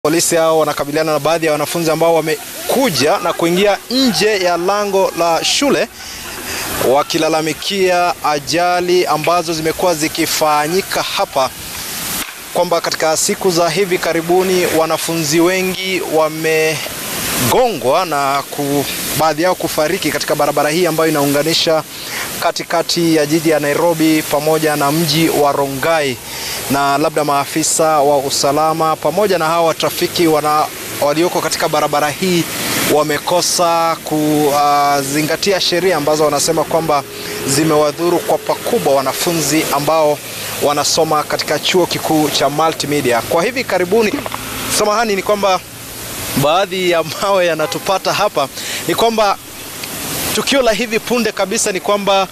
Polisi hao wanakabiliana na baadhi ya wanafunzi ambao wamekuja na kuingia nje ya lango la shule wakilalamikia ajali ambazo zimekuwa zikifanyika hapa, kwamba katika siku za hivi karibuni wanafunzi wengi wamegongwa na ku, baadhi yao kufariki katika barabara hii ambayo inaunganisha katikati ya jiji ya Nairobi pamoja na mji wa Rongai na labda maafisa wa usalama pamoja na hawa trafiki wana, walioko katika barabara hii wamekosa kuzingatia sheria ambazo wanasema kwamba zimewadhuru kwa pakubwa wanafunzi ambao wanasoma katika chuo kikuu cha Multimedia. Kwa hivi karibuni, samahani, ni kwamba baadhi ya mawe yanatupata hapa, ni kwamba tukio la hivi punde kabisa ni kwamba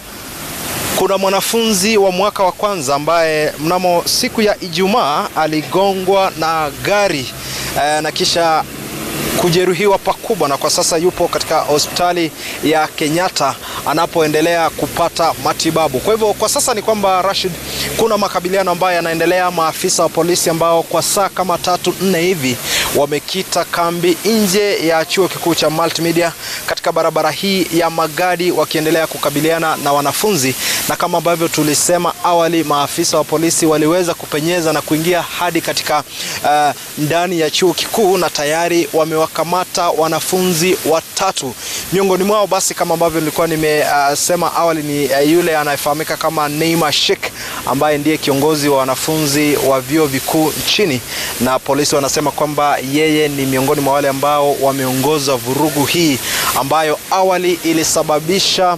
kuna mwanafunzi wa mwaka wa kwanza ambaye mnamo siku ya Ijumaa aligongwa na gari eh, na kisha kujeruhiwa pakubwa na kwa sasa yupo katika hospitali ya Kenyatta anapoendelea kupata matibabu. Kwa hivyo kwa sasa ni kwamba Rashid, kuna makabiliano ambayo yanaendelea. Maafisa wa polisi ambao kwa saa kama tatu nne hivi wamekita kambi nje ya chuo kikuu cha Multimedia katika barabara hii ya Magadi wakiendelea kukabiliana na wanafunzi, na kama ambavyo tulisema awali, maafisa wa polisi waliweza kupenyeza na kuingia hadi katika uh, ndani ya chuo kikuu na tayari wamewakamata wanafunzi watatu. Miongoni mwao basi, kama ambavyo nilikuwa nimesema uh, awali ni uh, yule anayefahamika kama Neema Sheikh ambaye ndiye kiongozi wa wanafunzi wa vyuo vikuu nchini, na polisi wanasema kwamba yeye ni miongoni mwa wale ambao wameongoza vurugu hii ambayo awali ilisababisha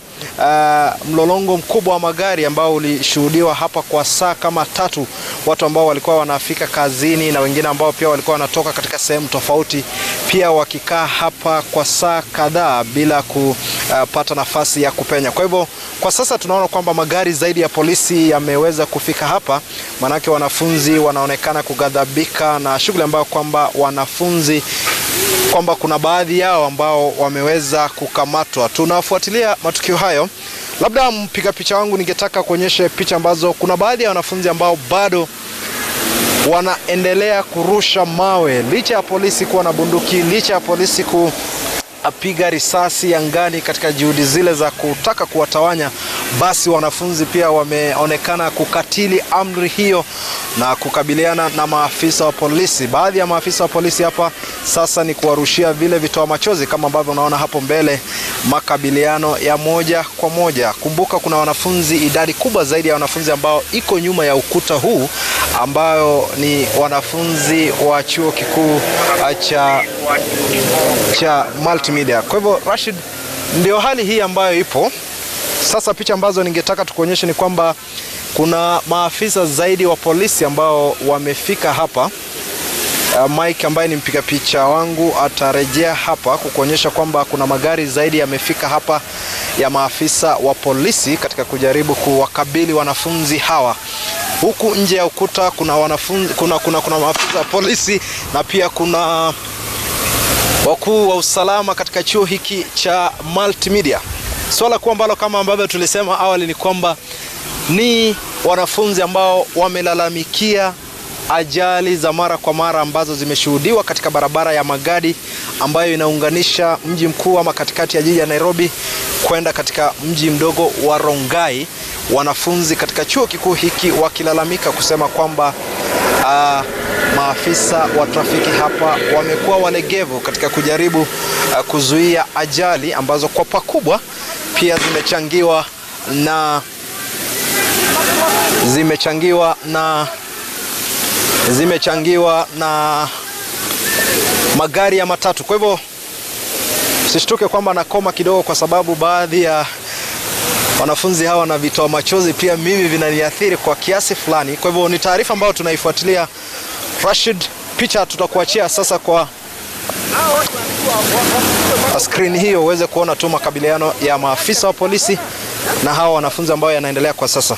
uh, mlolongo mkubwa wa magari ambao ulishuhudiwa hapa kwa saa kama tatu, watu ambao walikuwa wanafika kazini na wengine ambao pia walikuwa wanatoka katika sehemu tofauti, pia wakikaa hapa kwa saa kadhaa bila kupata nafasi ya kupenya. Kwa hivyo kwa sasa tunaona kwamba magari zaidi ya polisi yameweza kufika hapa, maanake wanafunzi wanaonekana kughadhabika na shughuli ambayo kwamba wanafunzi kwamba kuna baadhi yao ambao wameweza kukamatwa. Tunafuatilia matukio hayo. Labda mpiga picha wangu, ningetaka kuonyesha picha ambazo kuna baadhi ya wanafunzi ambao bado wanaendelea kurusha mawe licha ya polisi kuwa na bunduki, licha ya polisi ku apiga risasi angani katika juhudi zile za kutaka kuwatawanya, basi wanafunzi pia wameonekana kukatili amri hiyo na kukabiliana na maafisa wa polisi. Baadhi ya maafisa wa polisi hapa sasa ni kuwarushia vile vitoa machozi kama ambavyo unaona hapo mbele, makabiliano ya moja kwa moja. Kumbuka kuna wanafunzi, idadi kubwa zaidi ya wanafunzi ambao iko nyuma ya ukuta huu, ambayo ni wanafunzi wa chuo kikuu cha cha Multimedia. Kwa hivyo Rashid, ndio hali hii ambayo ipo sasa. Picha ambazo ningetaka tukuonyeshe ni kwamba kuna maafisa zaidi wa polisi ambao wamefika hapa. Uh, Mike ambaye ni mpiga picha wangu atarejea hapa kukuonyesha kwamba kuna magari zaidi yamefika hapa ya maafisa wa polisi katika kujaribu kuwakabili wanafunzi hawa. Huku nje ya ukuta kuna wanafunzi, kuna, kuna, kuna maafisa wa polisi na pia kuna wakuu wa usalama katika chuo hiki cha Multimedia. Swala kuu ambalo kama ambavyo tulisema awali ni kwamba ni wanafunzi ambao wamelalamikia ajali za mara kwa mara ambazo zimeshuhudiwa katika barabara ya Magadi ambayo inaunganisha mji mkuu ama katikati ya jiji ya Nairobi kwenda katika mji mdogo wa Rongai. Wanafunzi katika chuo kikuu hiki wakilalamika kusema kwamba uh, maafisa wa trafiki hapa wamekuwa walegevu katika kujaribu uh, kuzuia ajali ambazo kwa pakubwa pia zimechangiwa na zimechangiwa na zimechangiwa na magari ya matatu. Kwa hivyo usishtuke kwamba nakoma kidogo, kwa sababu baadhi ya wanafunzi hawa na vitoa machozi pia mimi vinaniathiri kwa kiasi fulani. Kwa hivyo ni taarifa ambayo tunaifuatilia. Rashid, picha tutakuachia sasa kwa skrini hiyo uweze kuona tu makabiliano ya maafisa wa polisi na hawa wanafunzi ambao yanaendelea kwa sasa.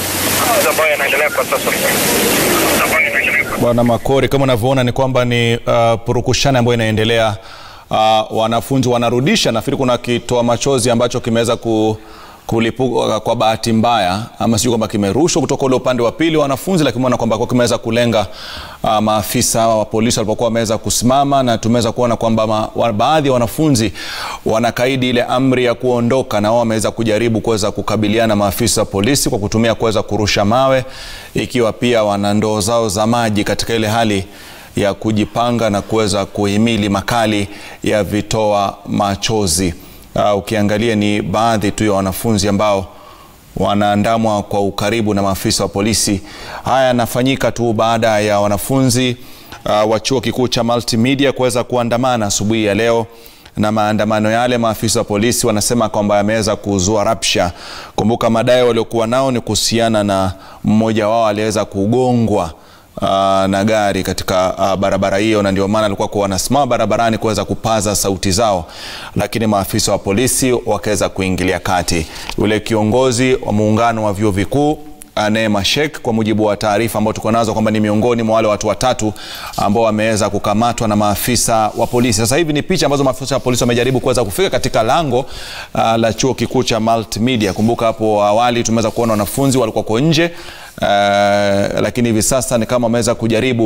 Bwana Makori, kama unavyoona ni kwamba ni uh, purukushani ambayo inaendelea. Uh, wanafunzi wanarudisha, nafikiri kuna kitoa machozi ambacho kimeweza ku kulipuka kwa bahati mbaya ama sijui kwamba kimerushwa kutoka ule upande wa pili wa wanafunzi, lakini umeona kwamba kwa kimeweza kulenga uh, maafisa wa polisi walipokuwa wameweza kusimama, na tumeweza kuona kwamba ma, wa, baadhi ya wanafunzi wanakaidi ile amri ya kuondoka, na wao wameweza kujaribu kuweza kukabiliana na maafisa wa polisi kwa kutumia kuweza kurusha mawe, ikiwa pia wana ndoo zao za maji katika ile hali ya kujipanga na kuweza kuhimili makali ya vitoa machozi. Uh, ukiangalia ni baadhi tu ya wanafunzi ambao wanaandamwa kwa ukaribu na maafisa wa polisi. Haya yanafanyika tu baada ya wanafunzi uh, wa chuo kikuu cha Multimedia kuweza kuandamana asubuhi ya leo na maandamano yale, maafisa wa polisi wanasema kwamba yameweza kuzua rapsha. Kumbuka madai waliokuwa nao ni kuhusiana na mmoja wao aliweza kugongwa Uh, na gari katika uh, barabara hiyo, na ndio maana alikuwa wanasimama barabarani kuweza kupaza sauti zao, lakini maafisa wa polisi wakaweza kuingilia kati. Yule kiongozi wa muungano wa vyuo vikuu Neema Sheikh, kwa mujibu wa taarifa ambayo tuko nazo kwamba ni miongoni mwa wale watu watatu ambao wameweza kukamatwa na maafisa wa polisi. Sasa hivi ni picha ambazo maafisa wa polisi wamejaribu kuweza kufika katika lango uh, la chuo kikuu cha Multimedia. Kumbuka hapo awali tumeweza kuona wanafunzi walikuwa kwa nje uh, lakini hivi sasa ni kama wameweza kujaribu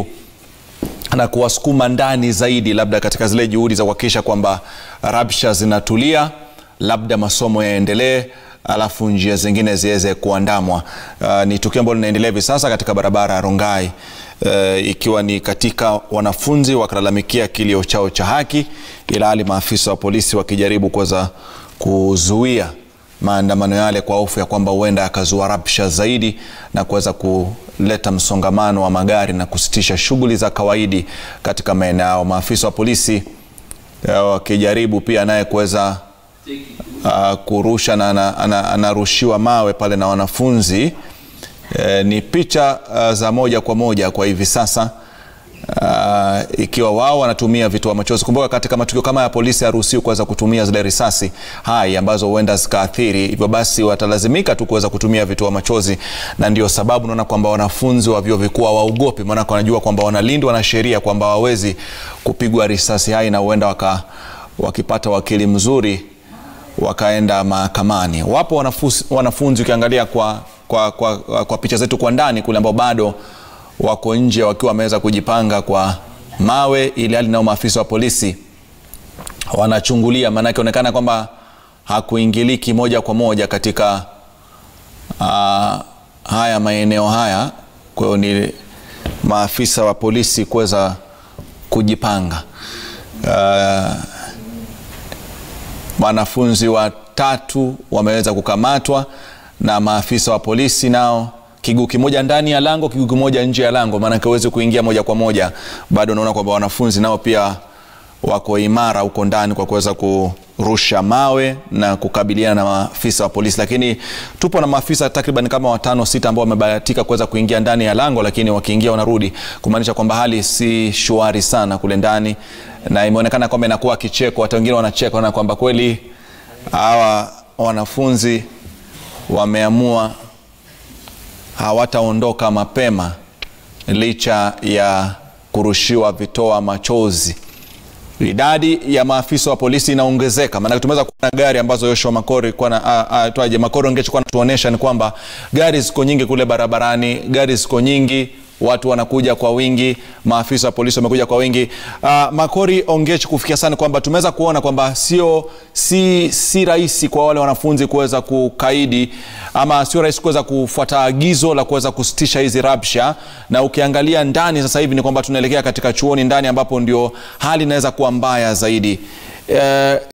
na kuwasukuma ndani zaidi, labda katika zile juhudi za kuhakikisha kwamba rabsha zinatulia, labda masomo yaendelee alafu njia zingine ziweze kuandamwa. Uh, ni tukio ambalo linaendelea hivi sasa katika barabara ya Rongai uh, ikiwa ni katika wanafunzi wakilalamikia kilio chao cha haki, ila hali maafisa wa polisi wakijaribu kuweza kuzuia maandamano yale kwa hofu ya kwamba huenda yakazua rabsha zaidi na kuweza kuleta msongamano wa magari na kusitisha shughuli za kawaidi katika maeneo yao. Maafisa wa polisi wakijaribu pia naye kuweza Uh, kurusha na anarushiwa mawe pale na wanafunzi. E, ni picha uh, za moja kwa moja kwa hivi sasa uh, ikiwa wao wanatumia vitoa machozi. Kumbuka katika matukio kama ya polisi haruhusiwi kuweza kutumia zile risasi hai ambazo huenda zikaathiri, hivyo basi watalazimika tu kuweza kutumia vitoa machozi, na ndio sababu naona kwamba wanafunzi wa vyuo vikuu hawaogopi, maanake wanajua kwamba wanalindwa na sheria kwamba hawawezi kupigwa risasi hai na huenda waka, wakipata wakili mzuri wakaenda mahakamani. Wapo wanafunzi, wanafunzi ukiangalia kwa, kwa, kwa, kwa picha zetu kwa ndani kule ambao bado wako nje wakiwa wameweza kujipanga kwa mawe, ili hali nao maafisa wa polisi wanachungulia, maanake onekana kwamba hakuingiliki moja kwa moja katika uh, haya maeneo haya. Kwa hiyo ni maafisa wa polisi kuweza kujipanga uh, wanafunzi watatu wameweza kukamatwa na maafisa wa polisi nao, kiguu kimoja ndani ya lango, kiguu kimoja nje ya lango, maanake huwezi kuingia moja kwa moja. Bado unaona kwamba wanafunzi nao pia wako imara huko ndani kwa kuweza kurusha mawe na kukabiliana na maafisa wa polisi, lakini tupo na maafisa takriban kama watano sita ambao wamebahatika kuweza kuingia ndani ya lango, lakini wakiingia wanarudi, kumaanisha kwamba hali si shwari sana kule ndani na imeonekana kwamba inakuwa kicheko, hata wengine wanacheka na kwamba kweli hawa wanafunzi wameamua hawataondoka mapema licha ya kurushiwa vitoa machozi. Idadi ya maafisa wa polisi inaongezeka, maanake tumeweza kuona gari ambazo Yoshua Makori na twaje Makori ongechukua natuonyesha ni kwamba gari ziko nyingi kule barabarani, gari ziko nyingi watu wanakuja kwa wingi, maafisa wa polisi wamekuja kwa wingi. Uh, Makori Ongech, kufikia sana kwamba tumeweza kuona kwamba sio si, si rahisi kwa wale wanafunzi kuweza kukaidi ama sio rahisi kuweza kufuata agizo la kuweza kusitisha hizi rabsha, na ukiangalia ndani sasa hivi ni kwamba tunaelekea katika chuoni ndani ambapo ndio hali inaweza kuwa mbaya zaidi. Uh,